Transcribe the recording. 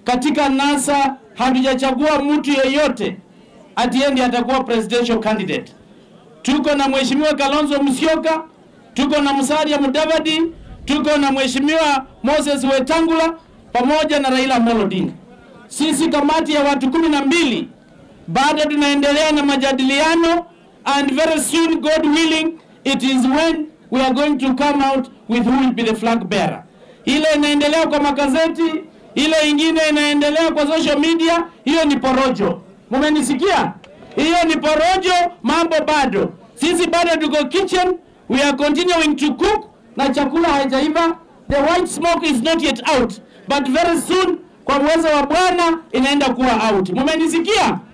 katika NASA hatujachagua mtu yeyote atiendi atakuwa presidential candidate. Tuko na mheshimiwa Kalonzo Musyoka, tuko na Musalia Mudavadi, tuko na mheshimiwa Moses Wetangula pamoja na Raila Amolo Odinga. Sisi kamati ya watu kumi na mbili bado tunaendelea na majadiliano and very soon God willing it is when we are going to come out with who will be the flag bearer. Ile inaendelea kwa magazeti, ile ingine inaendelea kwa social media, hiyo ni porojo. Mumenisikia? Hiyo ni porojo, mambo bado. Sisi bado tuko kitchen, we are continuing to cook na chakula haijaiva. The white smoke is not yet out, but very soon kwa uwezo wa Bwana inaenda kuwa out. Mumenisikia?